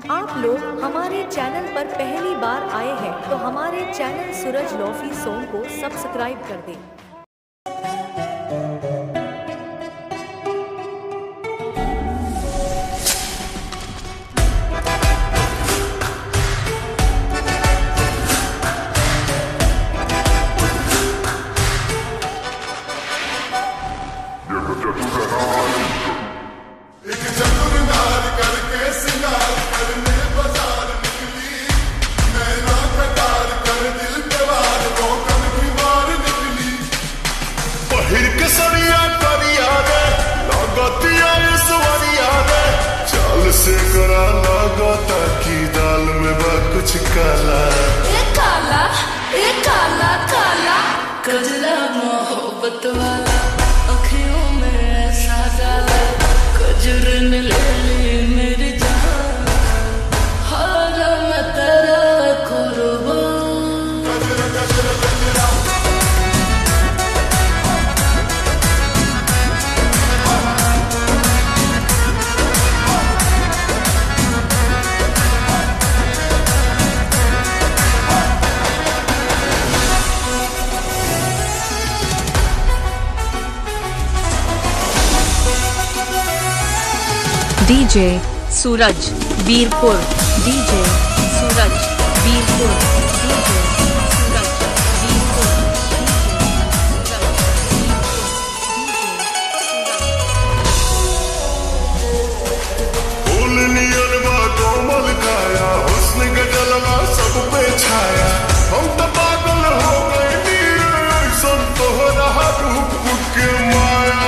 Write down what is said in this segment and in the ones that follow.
आप लोग हमारे चैनल पर पहली बार आए हैं तो हमारे चैनल सूरज लॉफी सोन को सब्सक्राइब कर दें एक चतुरनार करके सिंगार करने बाजार निकली नैना कटार कर दिल पे वार रोकन की मार निकली पहिर के सरिया करिया रे लगतिया सवरिया रे चाल से करा लगता की दाल में बा कुछ काला ए काला ए काला काला कजला मोहब्बत वाला अखियों में ऐसा डाला कजरन ले ली मेरी जान हार मैं तेरा कुर्बान DJ Suraj Virpur DJ Suraj Virpur DJ Suraj Virpur फूल नियन बा कोमल काया हुस्न का जलवा सब पे छाया हम तो पागल हो गए नीर सब तोहरा रूप के माया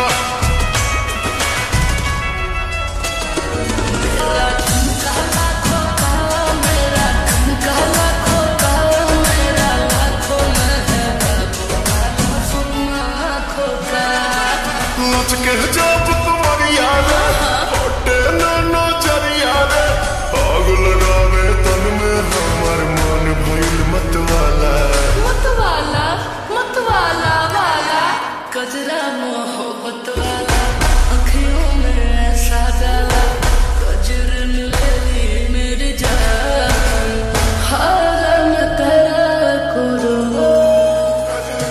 मेरा ठुमका लाखों का मेरा ठुमका लाखों का मेरा लाखों में है बाबू काला सुरमा आँखों का लच के जब तुम्हारी याद होटे नानो जरिया रे आग लगावे तन में हमर मन भइल मत वाला मतवाला मतवाला वाला कजरा मोहब्बत वाला अखियों में ऐसा डाला कजरन ले ली मेरी जान हार मैं तेरा कुर्बान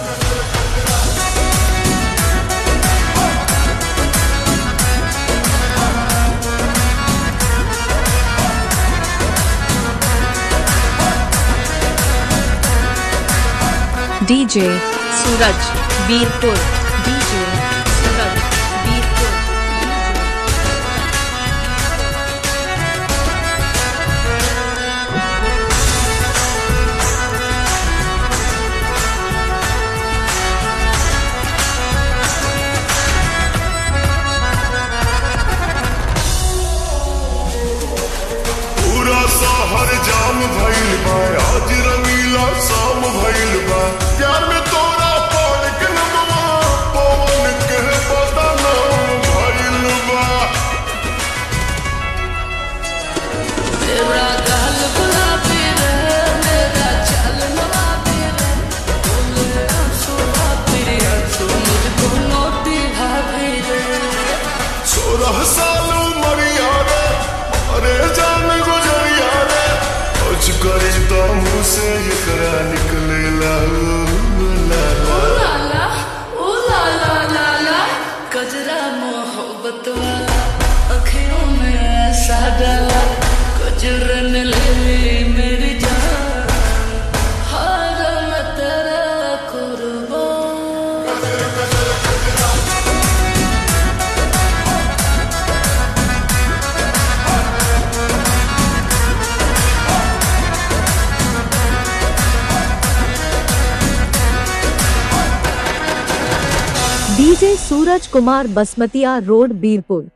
डीजे सूरज वीरपुर डीजे सूरज वीरपुर पूरा शहर जाम भइल बा आज रंगीला शाम भइल बा प्यार में तोरा पड़ के नमवा पवन के पता नाम भइल बा तेरा गाल गुलाबी रे मेरा चाल नवाबी रे बोले आंसू भाभी आंसू मुझको मोती भाभी रे सोलह साल उमरिया रे अरे जान गुजरिया रे कुछ करे तो मुँह से एकरा निकले ला ला ओ ला लाला ओ लाला लाला कजरा मोहब्बत वाला अखियों में ऐसा डाला कजरन ले ली मेरी जान हार मैं तेरा कुर्बान डीजे सूरज कुमार बसमतिया रोड बीरपुर